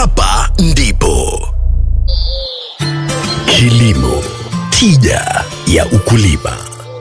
Hapa ndipo kilimo, tija ya ukulima.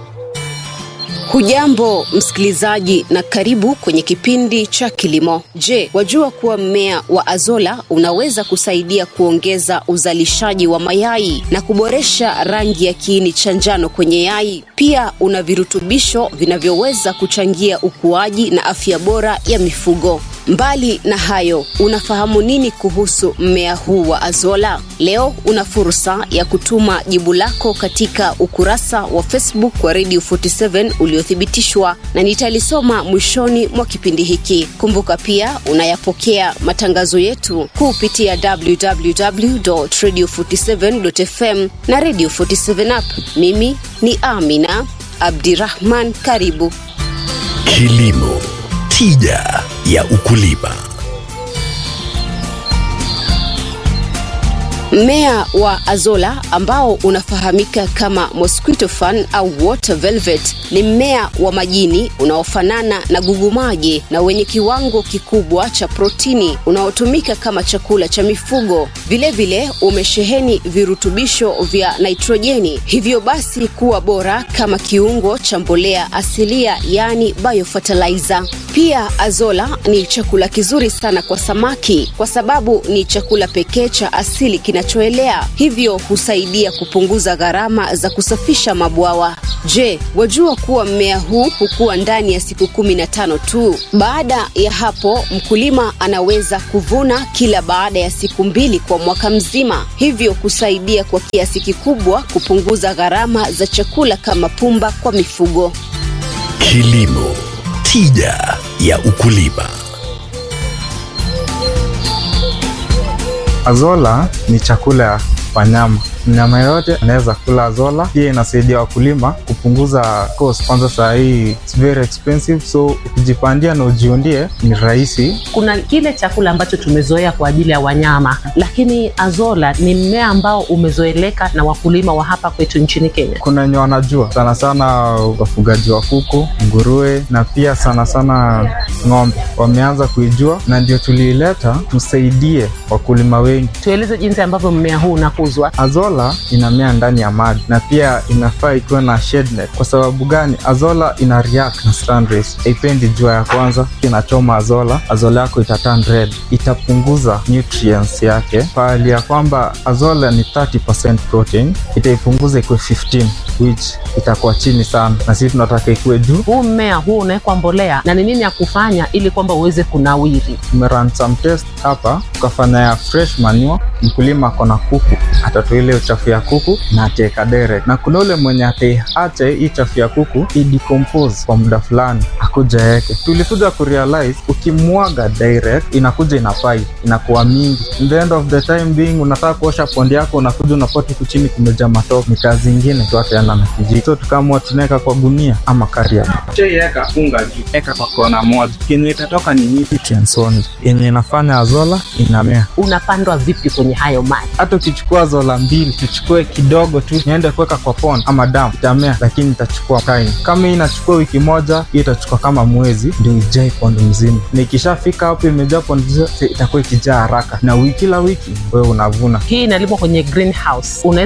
Hujambo msikilizaji, na karibu kwenye kipindi cha kilimo. Je, wajua kuwa mmea wa azola unaweza kusaidia kuongeza uzalishaji wa mayai na kuboresha rangi ya kiini cha njano kwenye yai? Pia una virutubisho vinavyoweza kuchangia ukuaji na afya bora ya mifugo. Mbali na hayo, unafahamu nini kuhusu mmea huu wa azola? Leo una fursa ya kutuma jibu lako katika ukurasa wa Facebook wa Radio 47 uliothibitishwa na nitalisoma mwishoni mwa kipindi hiki. Kumbuka pia unayapokea matangazo yetu kupitia www.radio47.fm na Radio 47 app. Mimi ni Amina Abdirahman, karibu. Kilimo, tija ya ukulima. Mmea wa azola ambao unafahamika kama mosquito fan au water velvet ni mmea wa majini unaofanana na gugumaji na wenye kiwango kikubwa cha protini unaotumika kama chakula cha mifugo. Vilevile vile, umesheheni virutubisho vya nitrojeni, hivyo basi kuwa bora kama kiungo cha mbolea asilia, yani biofertilizer. Pia azola ni chakula kizuri sana kwa samaki kwa sababu ni chakula pekee cha asili kinachoelea, hivyo husaidia kupunguza gharama za kusafisha mabwawa. Je, wajua kuwa mmea huu hukua ndani ya siku kumi na tano tu? Baada ya hapo, mkulima anaweza kuvuna kila baada ya siku mbili kwa mwaka mzima, hivyo kusaidia kwa kiasi kikubwa kupunguza gharama za chakula kama pumba kwa mifugo. Kilimo, tija ya ukulima. Azola ni chakula ya wanyama. Mnyama yoyote anaweza kula azola. Pia inasaidia wakulima kupunguza cost. Kwanza saa hii it's very expensive, so ukijipandia na ujiundie ni rahisi. Kuna kile chakula ambacho tumezoea kwa ajili ya wanyama, lakini azola ni mmea ambao umezoeleka na wakulima wa hapa kwetu nchini Kenya. Kuna wenye wanajua sana sana wafugaji wa kuku, nguruwe na pia sana sana ng'ombe wameanza kuijua, na ndio tuliileta tusaidie wakulima wengi. Tueleze jinsi ambavyo mmea huu unakuzwa. Azola inamea ndani ya maji na pia inafaa ikiwa na shade net. Kwa sababu gani? Azola ina react na sun rays, haipendi jua ya kwanza, inachoma azola, azola yako itaturn red, itapunguza nutrients yake. Pahali ya kwamba azola ni 30% protein, itaipunguza ikuwe 15 which itakuwa chini sana, na sisi tunataka ikuwe juu. Huu mmea huu unawekwa mbolea na ni nini ya kufanya ili kwamba uweze kunawiri? Tumerun some test hapa, tukafanya ya fresh manure. Mkulima ako na kuku, atatoa ile uchafu ya kuku na ataweka direct, na kuna ule mwenye ataiacha hii chafu ya kuku idecompose kwa muda fulani akuja yeke. Tulikuja kurealize ukimwaga direct inakuja ina pipe inakuwa mingi, in the end of the time being unataka kuosha pondi yako, unakuja unapata huku chini kumejaa matope. Ni kazi ingine tu ataenda na kijiji, so tukaamua tunaweka kwa gunia ama karia cheiweka funga juu, eka kwa kona moja, kenye itatoka ni nutrients only yenye inafanya azola inamea. Unapandwa vipi kwenye hayo maji? Hata ukichukua azola mbili, tuchukue kidogo tu niende kuweka kwa pond ama dam, itamea, lakini itachukua time. Kama hii inachukua wiki moja, hiyo itachukua kama mwezi ndio ijae pond mzima, na ikishafika hapo imejaa pond zote, itakuwa ikijaa haraka, na wiki kila wiki wewe unavuna. Hii inalimwa kwenye greenhouse. Unaweza